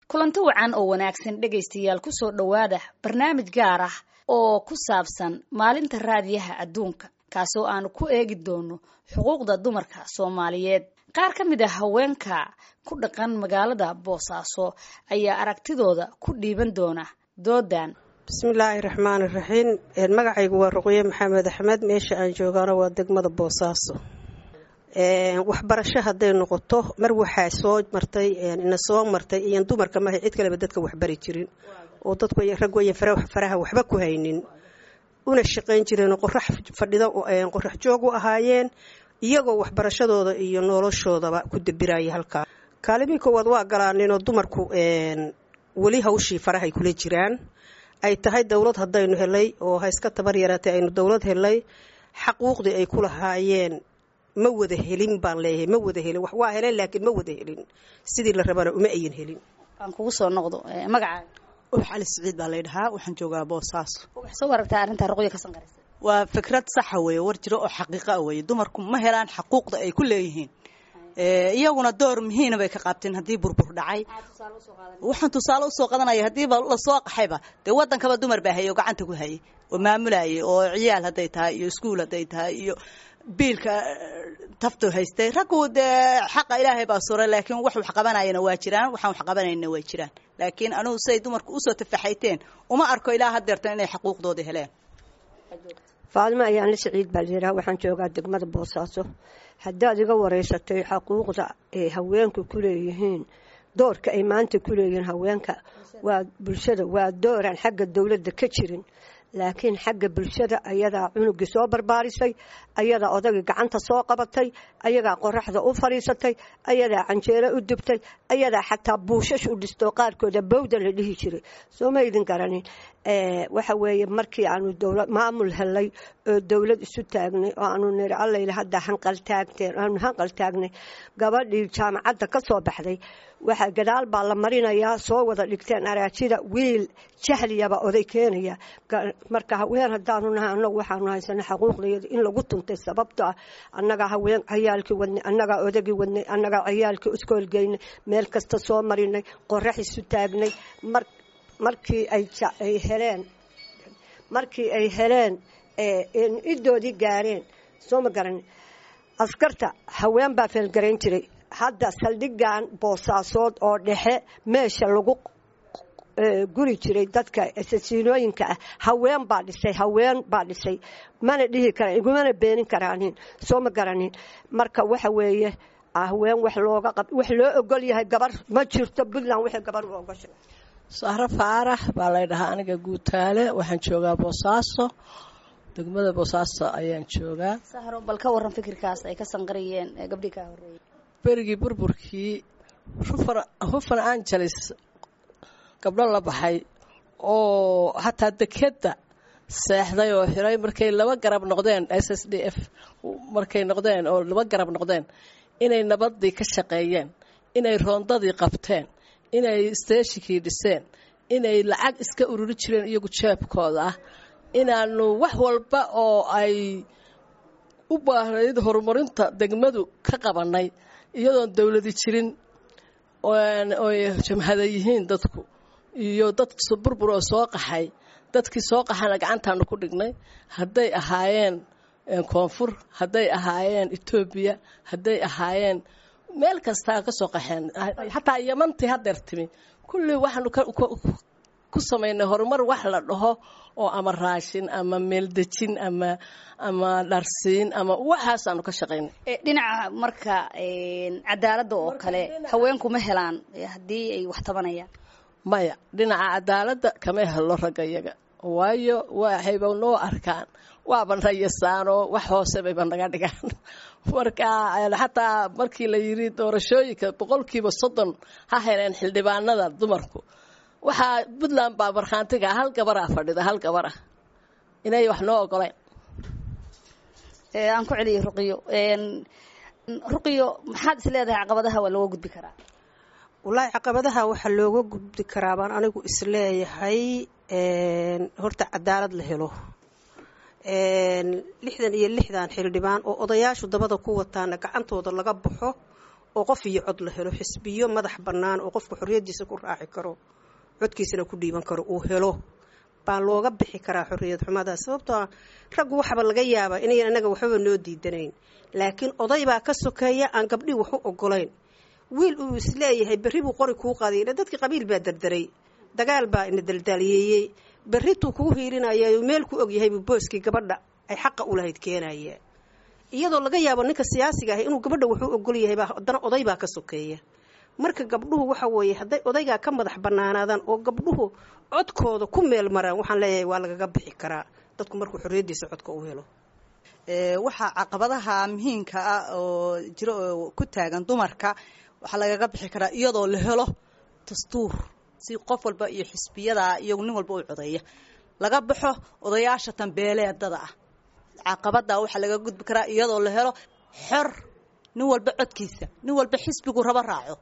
kulanti wacan oo wanaagsan dhegaystayaal kusoo dhowaada barnaamij gaar ah oo ku saabsan maalinta raadiyaha adduunka kaasoo aanu ku eegi doono xuquuqda dumarka soomaaliyeed qaar ka mid a haweenka ku dhaqan magaalada boosaaso ayaa aragtidooda ku dhiiban doona doodan bismillaahi raxmaani raxiim magacaygu waa ruqye maxamed axmed meesha aan joogaana waa degmada boosaaso waxbarasho hadday noqoto mar waxaa soo martay ina soo martay iyan dumarka maha cid kaleba dadka waxbari jirin oo dadku raggu ayan faraha waxba ku haynin una shaqayn jireen qorax fadhida qorax joog u ahaayeen iyagoo waxbarashadooda iyo noloshoodaba ku dabiraya halkaa kaalimii koowaad waa galaaninoo dumarku weli hawshii farahay kula jiraan ay tahay dowlad haddaynu helay oo ha iska tabar yaraatay aynu dowlad helay xaquuqdii ay ku lahaayeen ma wada helin baan leeyahay ma wada helin waa heleen laakiin ma wada helin sidii la rabana uma ayan helin aan kugu soo noqdo magacaaga ux cali siciid baa laydhahaa waxaan joogaa boosaaso waxaa soo aragtaa arrintaa ruqya ka sanqaraysa waa fikrad saxa weeye war jiro oo xaqiiqa weeye dumarku ma helaan xaquuqda ay ku leeyihiin iyaguna door muhiina bay ka qaabteen haddii burbur dhacay waxaan tusaale usoo qadanaya haddiiba lasoo qaxayba dee wadankaba dumar baa hayay oo gacanta ku hayay oo maamulayay oo ciyaal hadday tahay iyo iskuul hadday tahay iyo biilka taftu haystay raggu dee xaqa ilaahay baa suray laakiin wax wax qabanayana waa jiraan waxaan wax qabanayna waa jiraan laakiin anugu siday dumarku usoo tafaxayteen uma arko ilaa hadeertan inay xaquuqdooda heleen faadimo ayaanla siciid baa layidhaha waxaan joogaa degmada boosaaso haddaad iga wareysatay xaquuqda ay haweenku ku leeyihiin doorka ay maanta ku leeyihiin haweenka waa bulshada waa dooraan xagga dowladda ka jirin laakiin xagga bulshada ayadaa cunugii soo barbaarisay ayadaa odagii gacanta soo qabatay ayadaa qoraxda u fadhiisatay ayadaa canjeelo u dubtay ayadaa xataa buushash u dhistoo qaarkooda bawda la dhihi jiray soo ma idin garanin waxa weeye markii aanu dowlad maamul helay oo dowlad isu taagnay oo aanu niri allayla hadda hanqal taagteen aanu hanqal taagnay gabadhii jaamacadda ka soo baxday waxa gadaal baa la marinayaa soo wada dhigteen araajida wiil jahliyaba oday keenaya marka haween haddaanu nahay annagu waxaanu haysana xaquuqdayada in lagu tuntay sababto ah annagaa haween cayaalkii wadnay annagaa odagii wadnay annagaa cayaalkii iskoolgeynay meel kasta soo marinay qorax isu taagnay markii ay heleen markii ay heleen idoodii gaareen soo ma garan askarta haween baa feelgarayn jiray hadda saldhigan boosaasood oo dhexe meesha lagu guri jiray dadka asasiinooyinka ah haween baa dhisay haween baa dhisay mana dhihi karaan igumana beenin karaanin soo ma garanin marka waxa weeye haween wax looga qab wax loo ogol yahay gabar ma jirto puntland waxay gabar u ogoshay sahro faarax baa laydhahaa aniga guutaale waxaan joogaa boosaaso degmada boosaaso ayaan joogaa sahro bal ka waran fikirkaas ay ka sanqariyeen gabdhii kaa horreeyay berigii burburkii hufan angeles gabdho la baxay oo hataa dekedda seexday oo xiray markay laba garab noqdeen s s d f markay noqdeen oo laba garab noqdeen inay nabadii ka shaqeeyeen inay roondadii qabteen inay steeshinkii dhiseen inay lacag iska ururi jireen iyagu jeebkooda ah inaanu wax walba oo ay u baahnayd horumarinta degmadu ka qabanay iyadoon dowladi jirin oy jamhada yihiin dadku iyo dad burbur oo soo qaxay dadkii soo qaxana gacantaanu ku dhignay hadday ahaayeen koonfur hadday ahaayeen etoobiya hadday ahaayeen meel kastaa ka soo qaxeen xataa yamantii hadeer timi kullii waxaanu ku samaynay horumar wax la dhaho oo ama raashin ama meeldejin ama ama dharsiin ama waxaasaanu ka shaqaynay dhinaca marka cadaaladda oo kale haweenku ma helaan haddii ay wax tabanayaan maya dhinaca cadaaladda kama helo ragga iyaga waayo waxayba noo arkaan waaba nayasaanoo wax hoose bayba naga dhigaan marka xataa markii la yidhi doorashooyinka boqolkiiba soddon ha heleen xildhibaanada dumarku waxaa puntland baa markhaantiga hal gabaraa fadhida hal gabar ah inay wax noo ogoleen aan ku celiyay ruqiyo ruqiyo maxaad is leedahay caqabadaha waa looga gudbi karaa wallaahi caqabadaha waxaa looga gudbi karaa baan anigu isleeyahay horta cadaalad la helo lixdan iyo lixdan xildhibaan oo odayaashu dabada ku wataana gacantooda laga baxo oo qof iyo cod la helo xisbiyo madax bannaan oo qofku xorriyaddiisa ku raaci karo codkiisana ku dhiiban karo uu helo baa looga bixi karaa xorriyad xumada sababtoo raggu waxaba laga yaabaa inayan anaga waxbaba noo diidanayn laakiin oday baa ka sokeeya aan gabdhii wax u ogolayn wiil uu isleeyahay berri buu qori kuu qaday dadkii qabiil baa dardaray dagaal baa ina daldaaliyeeyey berrituu kugu hiilinaya meel ku ogyahay buu booskii gabadha ay xaqa u lahayd keenaya iyadoo laga yaabo ninka siyaasiga ah inuu gabadha wuxuu ogol yahay baa haddana oday baa ka sokeeya marka gabdhuhu waxa weeye hadday odaygaa ka madax bannaanaadaan oo gabdhuhu codkooda ku meel maraan waxaan leeyahay waa lagaga bixi karaa dadku markuu xorriyaddiisa codka u helo waxaa caqabadaha muhiimka ah oo jiro oo ku taagan dumarka waxaa lagaga bixi karaa iyadoo la helo dastuur si qof walba iyo xisbiyada iyagu nin walba u codeeya laga baxo odayaasha tanbeeleedada ah caqabada waxaa laga gudbi karaa iyadoo la helo xor nin walba codkiisa nin walba xisbigu rabo raaco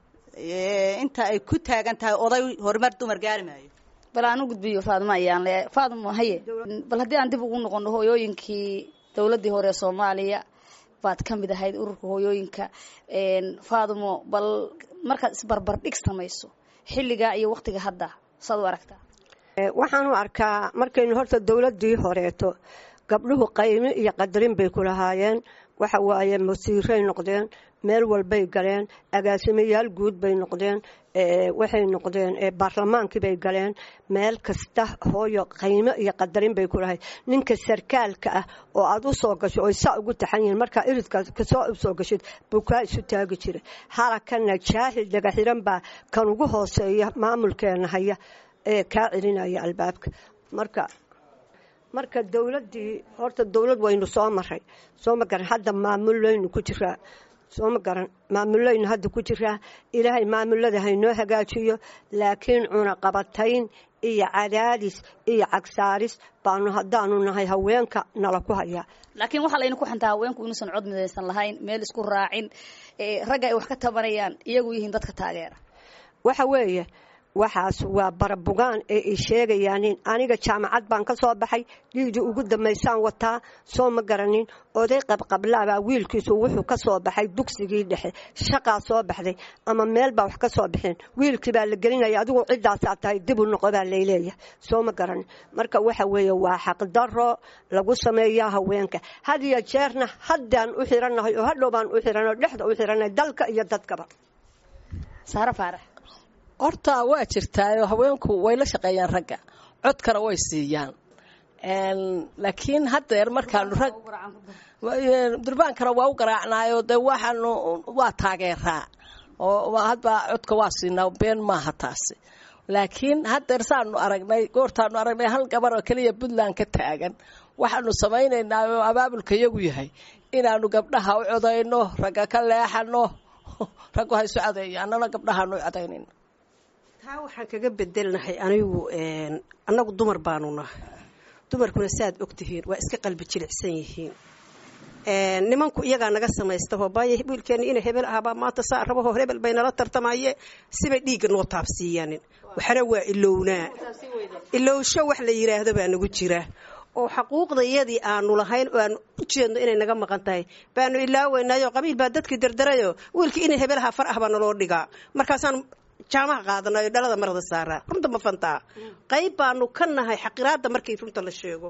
inta ay ku taagan tahay oday horumar dumar gaari maayo bal aan u gudbiyo faadimo ayaan le faadimo haye bal haddii aan dib ugu noqono hooyooyinkii dowladdii hore ee soomaaliya baad ka mid ahayd ururka hooyooyinka faadimo bal markaad isbarbar dhig samayso xilligaa iyo waktiga hadda saad u aragtaa waxaan u arkaa markaynu horta dowladdii horeeto gabdhuhu qaymo iyo qadarin bay ku lahaayeen waxa waaye masiiray noqdeen meel walbay galeen agaasimayaal guud bay noqdeen waxay noqdeen baarlamaankii bay galeen meel kasta hooyo qaymo iyo qadarin bay ku lahayd ninka sarkaalka ah oo aada u soo gasho oy saa ugu taxan yihiin markaa iridkaas kasoo usoo gashid buu kaa isu taagi jiray halakana jaahil dhagaxiran baa kan ugu hooseeya maamulkeena haya ee kaa celinaya albaabka marka marka dowladdii horta dowlad waynu soo maray soo ma garan hadda maamullaynu ku jiraa soo ma garan maamullaynu hadda ku jiraa ilaahay maamulada haynoo hagaajiyo laakiin cunaqabatayn iyo cadaadis iyo cagsaaris baanu haddaanu nahay haweenka nala ku hayaa laakiin waxaa layna ku xantaa haweenku inuusan cod midaysan lahayn meel isku raacin ragga ay wax ka tabanayaan iyagu yihiin dadka taageera waxa weeye waxaas waa barabugaan ee ay sheegayaanin aniga jaamacad baan ka soo baxay dhiigii ugu dambaysaan wataa soo ma garanin oday qabqablaabaa wiilkiisu wuxuu ka soo baxay dugsigii dhexe shaqaa soo baxday ama meel baa wax ka soo baxeen wiilkii baa la gelinaya adigu ciddaasaa tahay dib u noqo baa layleeyahay soo ma garanin marka waxa weeye waa xaqdaro lagu sameeyaa haweenka had iyo jeerna haddaan u xirannahay oo hadhow baan u xiranay dhexda u xirannahay dalka iyo dadkaba saare faarax horta waa jirtaayo haweenku way la shaqeeyaan ragga codkana way siiyaan laakiin haddeer markaanu rag durbaankana waa u garaacnaayo dee waxaanu waa taageeraa oo hadba codka waa siinaa been maaha taasi laakiin haddeer saanu aragnay goortaanu aragnay hal gabar oo keliya puntland ka taagan waxaanu samaynaynaa oo abaabulka iyagu yahay inaanu gabdhaha u codayno ragga ka leexano raggu ha isu codeeyo annana gabdhahaanu u codaynayno taa waxaan kaga bedelnahay anigu annagu dumar baanu nahay dumarkuna saaad ogtihiin waa iska qalbi jilicsan yihiin nimanku iyagaa naga samaysta hoobaaya wiilkeena ina hebel ahbaa maanta saa rabahoo hebel bay nala tartamaye sibay dhiigga noo taabsiiyaanin waxna waa ilownaa ilowsho wax la yidhaahdo baa nagu jira oo xaquuqdayadii aanu lahayn oo aan u jeedno inay naga maqan tahay baanu ilaaweynaayo qabiil baa dadkii dardarayo wiilkii ina hebelaha far ah baa naloo dhigaa markaasaan jaamaha qaadanayo dhalada marada saaraa runta ma fantaa qayb baanu ka nahay xaqiraada markii runta la sheego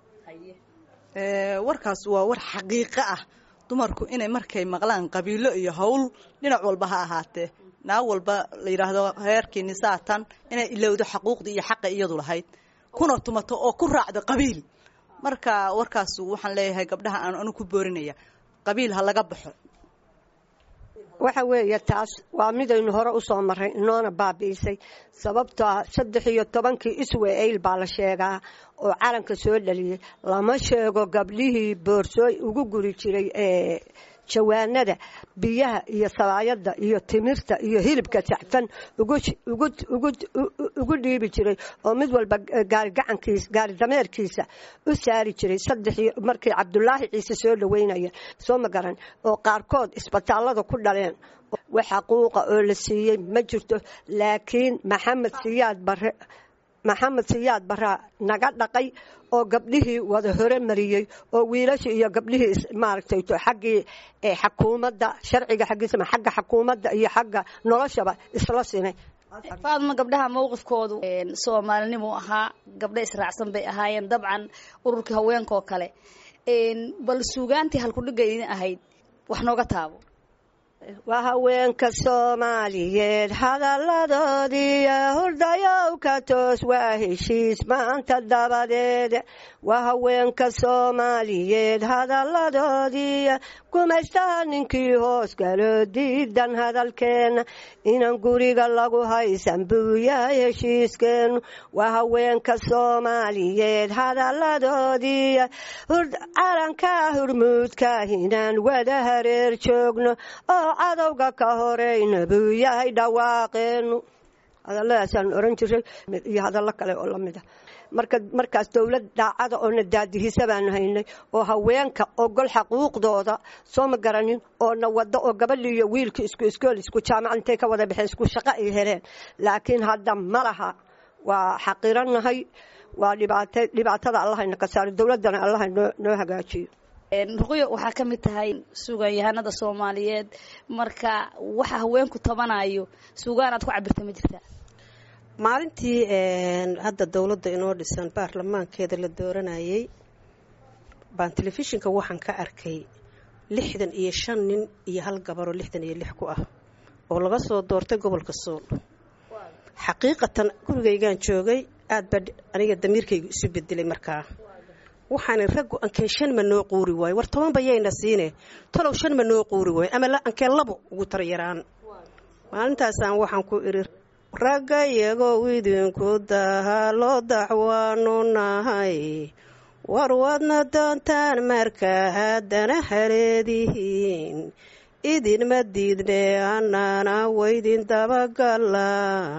warkaas waa war xaqiiqo ah dumarku inay markay maqlaan qabiilo iyo howl dhinac walba ha ahaatee naag walba la yidhaahdo heerkii nisaatan inay ilowdo xaquuqdii iyo xaqa iyadu lahayd kuna tumato oo ku raacdo qabiil marka warkaas waxaan leeyahay gabdhaha aan anu ku boorinaya qabiil ha laga baxo waxa weeye taas waa midaynu hore u soo maray inoona baabi'isay sababtoa saddex iyo tobankii iswa-ayl baa la sheegaa oo calanka soo dhaliyey lama sheego gabdhihii boorsooy ugu guri jiray ee jawaanada biyaha iyo sabaayadda iyo timirta iyo hilibka sacfan ugu dhiibi jiray oo mid walba gaarigacankiis gaari dameerkiisa u saari jiray saddex markii cabdulaahi ciise soo dhaweynaya soo ma garan oo qaarkood isbitaallada ku dhaleen wax xaquuqa oo la siiyey ma jirto laakiin maxamed siyaad bare maxamed siyaad baraa naga dhaqay oo gabdhihii wada hore mariyey oo wiilashii iyo gabdhihii maaragtay xaggii xakuumadda sharciga xaggiisa xagga xakuumadda iyo xagga noloshaba isla sinay faadma gabdhaha mowqifkoodu soomaalinimuu ahaa gabdho israacsan bay ahaayeen dabcan ururkii haweenkaoo kale bal suugaantii halkudhigga idin ahayd wax nooga taabo waa haweenka soomaaliyeed hadalladoodiiyo hurdayow ka toos waa heshiis maanta dabadeed waa haweenka soomaaliyeed hadalladoodiiyo gumaystaha ninkii hoos galo diidan hadalkeenna inan guriga lagu haysan buu yahay heshiiskeennu waa haweenka soomaaliyeed hadalladoodiiyo calanka hurmuudka inaan wada hareer joogno oo cadowga ka horeyna buu yahay dhawaaqeennu hadalladaasaan oran jiray iyo hadallo kale oo lamid a marka markaas dowlad daacada oo na daadihisa baanu haynay oo haweenka ogol xaquuqdooda soo ma garanin oo na wado oo gabadhii iyo wiilkii isku iskool isku jaamacad intay ka wada baxeen isku shaqo ay heleen laakiin hadda ma laha waa xaqiranahay waa dhibaatada allahayna ka saaro dowladdana allaha noo hagaajiyo ruqyo waxaa ka mid tahay suugaanyahanada soomaaliyeed marka waxa haweenku tabanayo suugaan aad ku cabirta ma jirtaa maalintii hadda dowladda inoo dhisan baarlamaankeeda la dooranayay baan telefishinka waxaan ka arkay lixdan iyo shan nin iyo hal gabaroo lixdan iyo lix ku ah oo laga soo doortay gobolka sool xaqiiqatan gurigaygaan joogay aad baa aniga damiirkayga isu bedelay markaa waxaana raggu ankeen shan ma noo quuri waayo war tobanba yayna siine talow shan ma noo quuri waayo ama ankeen labo ugu taryaraan maalintaasaan waxaan ku idhi ragga iyagoo idinku daha loo dacwaanu nahay war wadna doontaan marka haddana haleedihiin idinma diidne annana waydin dabagala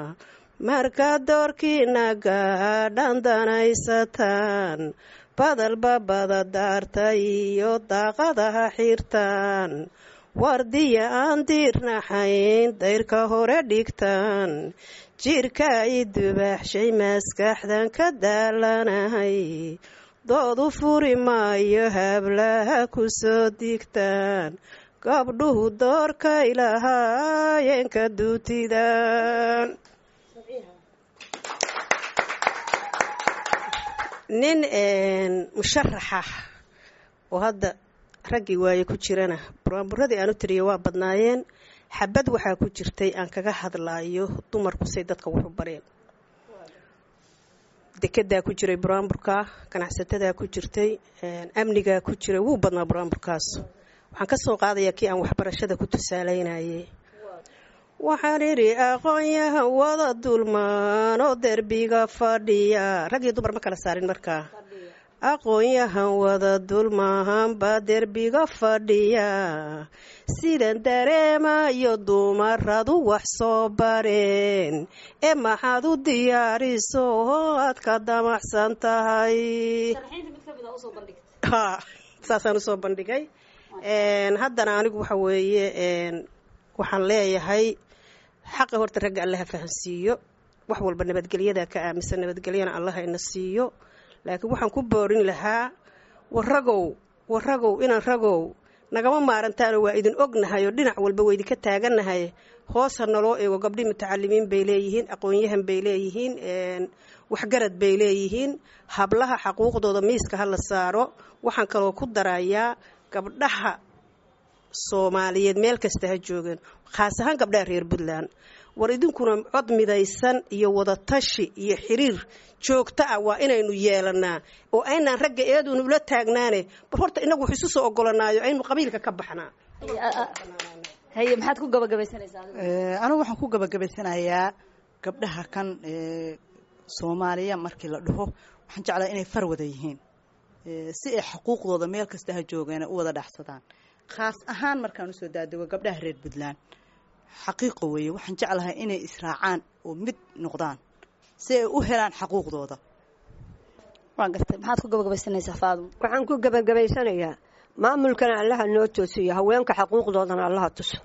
marka doorkiina gaadhan danaysataan badalba badadaarta iyo daaqadaha xirtaan wardiya aan diirnaxayn dayrka hore dhigtaan jirka i dubaxshay maskaxdan ka daalanahay doodu furi maayo hablaha ku soo digtaan gabdhuhu doorkay lahaayeenka duutidan nin musharaxa oo hadda raggii waaye ku jirana buraanburadii aan u tiriya waa badnaayeen xabad waxaa ku jirtay aan kaga hadlaayo dumarku say dadka wuxu bareen dekedaa ku jiray buraanburka ganacsatada ku jirtay amnigaa ku jiray wuu badnaa buraanburkaas waxaan ka soo qaadayaa kii aan waxbarashada ku tusaalaynayay waxaan idhi aqoon-yahan wada dulmaan oo derbiga fadhiya rag iyo dumar ma kala saarin markaa aqoon-yahan wada dulmahanba derbiga fadhiya sidan dareemayo dumaradu wax soo bareen ee maxaad u diyaariso oo aad ka damacsan tahay saasaan usoo bandhigay haddana anigu waxa weeye waxaan leeyahay xaqa horta ragga allaha fahansiiyo wax walba nabadgelyada ka aaminsan nabadgelyana allaha ina siiyo laakiin waxaan ku boorin lahaa waragow waragow inaan ragow nagama maarantaano waa idin ognahay oo dhinac walba waa idinka taagannahay hoos ha naloo eego gabdhii mutacalimiin bay leeyihiin aqoon-yahan bay leeyihiin waxgarad bay leeyihiin hablaha xaquuqdooda miiska ha la saaro waxaan kaloo ku darayaa gabdhaha soomaaliyeed meel kasta ha joogeen khaas ahaan gabdhaha reer puntland war idinkuna cod midaysan iyo wadatashi iyo xiriir joogto ah waa inaynu yeelanaa oo aynaan ragga eeduunu ula taagnaane bal horta inagu wax isu soo ogolanaayo aynu qabiilka ka baxnaa haye maxaad ku gabagabaysanaysaa anigu waxaan ku gabagabaysanayaa gabdhaha kan soomaaliya markii la dhaho waxaan jeclaa inay far wada yihiin si ay xuquuqdooda meel kasta ha joogeena u wada dhaxsadaan khaas ahaan markaan usoo daadego gabdhaha reer puntland xaqiiqo weeye waxaan jeclahay inay israacaan oo mid noqdaan si ay u helaan xaquuqdooda waa gartay maxaad ku gabagabaysanaysaa faaduma waxaan ku gabagabaysanayaa maamulkana allaha noo toosiyo haweenka xaquuqdoodana allaha tuso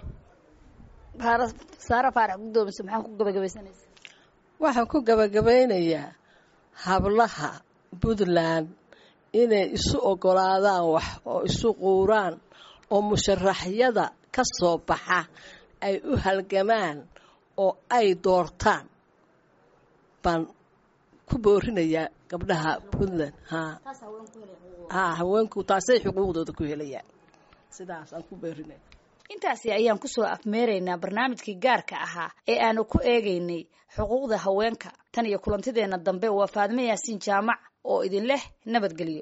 saare faarax gudoomiso maxaa ku gabagabaysanaysaa waxaan ku gabagabaynayaa hablaha puntland inay isu ogolaadaan wax oo isu quuraan oo musharaxyada ka soo baxa ay u halgamaan oo ay doortaan baan ku boorinayaa gabdhaha puntland ha haweenku taasay xuquuqdooda ku helayaan sidaasaan ku boorinaya intaasi ayaan kusoo afmeeraynaa barnaamijkii gaarka ahaa ee aanu ku eegaynay xuquuqda haweenka tan iyo kulantideenna dambe waa faadme yaasiin jaamac oo idin leh nabadgelyo